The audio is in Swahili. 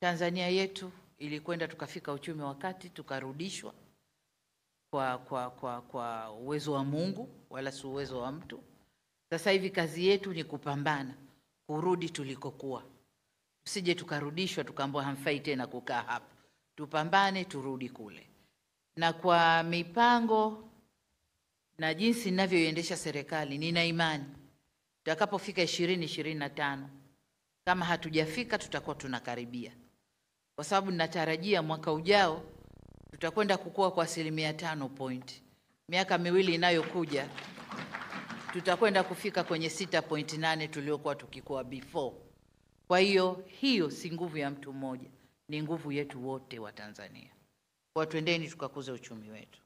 Tanzania yetu ilikwenda tukafika uchumi wa kati tukarudishwa kwa, kwa, kwa, kwa uwezo wa Mungu wala si uwezo wa mtu. Sasa hivi kazi yetu ni kupambana kurudi tulikokuwa, tusije tukarudishwa tukaambiwa hamfai tena kukaa hapa. Tupambane turudi kule, na kwa mipango na jinsi ninavyoiendesha serikali, nina imani tutakapofika ishirini ishirini na tano kama hatujafika tutakuwa tunakaribia, kwa sababu ninatarajia mwaka ujao tutakwenda kukua kwa asilimia tano point. Miaka miwili inayokuja tutakwenda kufika kwenye 6.8 tuliokuwa tukikuwa before. Kwa hiyo hiyo si nguvu ya mtu mmoja, ni nguvu yetu wote wa Tanzania. Kwa twendeni tukakuze uchumi wetu.